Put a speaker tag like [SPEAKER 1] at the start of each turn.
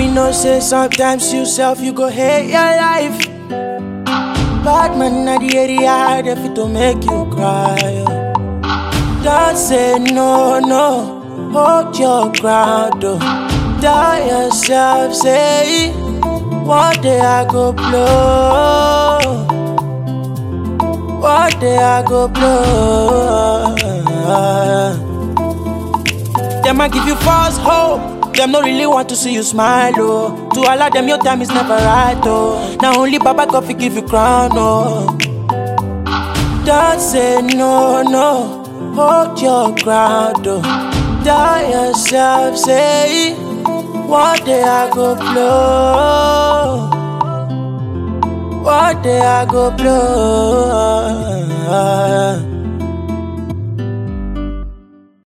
[SPEAKER 1] you know say sometimes you self you go hate your life. Bad man na the area they fit to make you cry. oh. Don't say no, no, hold your ground. Oh. Tell yourself, say one day I go blow. One day I go blow. Them I give you false hope. Them no really want to see you smile, oh. To allow them your time is never right, oh. Now only Baba God fi give you crown, oh. Don't say no, no. Hold your ground, oh. Tell yourself, say one day I go blow. One day I go blow.